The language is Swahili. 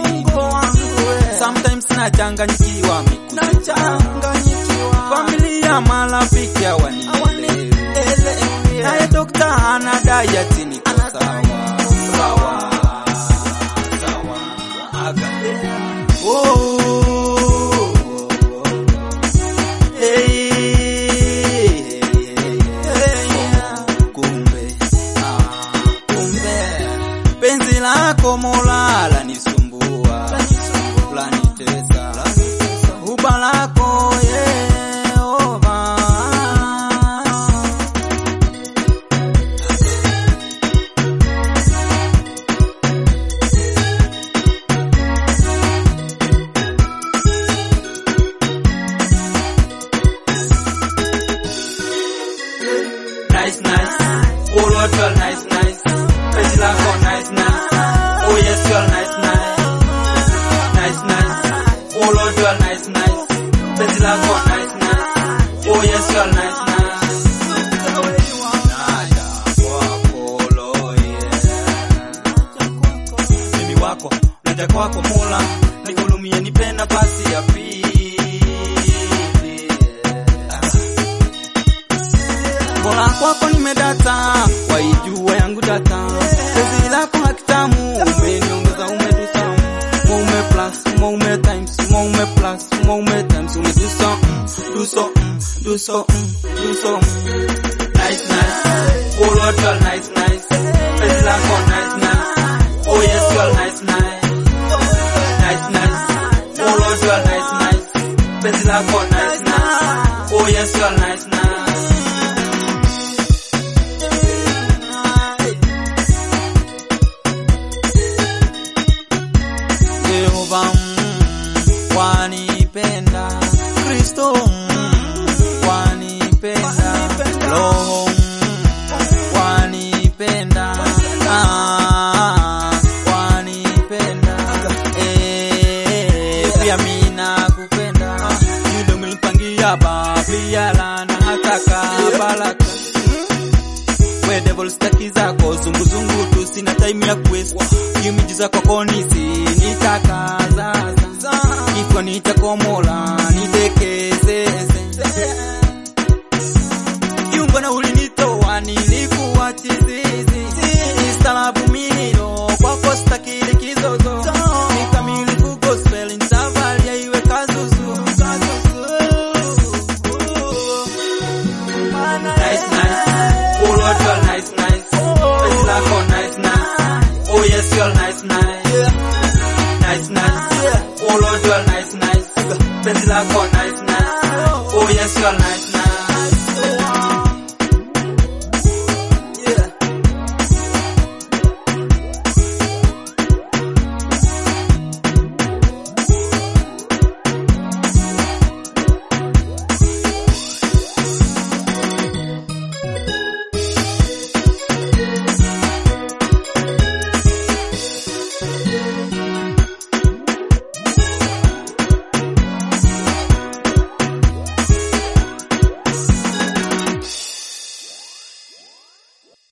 Mungu wangu we. sometimes nachanganyikiwa Nachanganyikiwa. familia marafiki hawanielewi Hawanielewi. naye dokta anadai ati niko sawa sawa sawa aga oh hey, kumbe ah, kumbe penzi lako Mola lanisumbua lanitesa uba lako Yehova nice nice oh Lord girl nice nice penzi lako nice nice oh yes girl nice nice nice nice oh Lord girl nice nice penzi lako nice nice oh yes girl nice nice Naja kwako loye mimi wako naja kwako Mola nihurumie nipe nafasi ya pili Bora kwako nimedata, waijua yangu data. Penzi lako hakitamu, umeniongeza umedusa. Moume plus, moume times, moume plus, moume times, umedusa. Do so, do so, do so. Nice, nice. Oh Lord, girl, nice, nice. Penzi lako nice, nice. Oh yes, girl, nice, nice. Nice, nice. Oh Lord, girl, nice, nice. Penzi lako nice, nice. Oh yes, girl, nice, nice. Yehova mm, wanipenda Kristo mm, wanipenda Roho mm, wanipenda ah, wanipenda eh, pia mimi nakupenda yule umenipangia pia lana hataka baraka we devil staki zako zunguzungu tu sina time ya quest imijiza kwako nisi nitakaza iko nitakomola nitekezeze kiungo na ulinitoa nilikuwa chizizi istalabu milio kwako stakili kizozo nikamilifu gospel nitavalia iwe kazuzu nice nice oh lord girl nice nice penzi lako nice nice oh yes girl nice nice nice nice oh lord girl nice nice penzi lako nice nice oh yes girl nice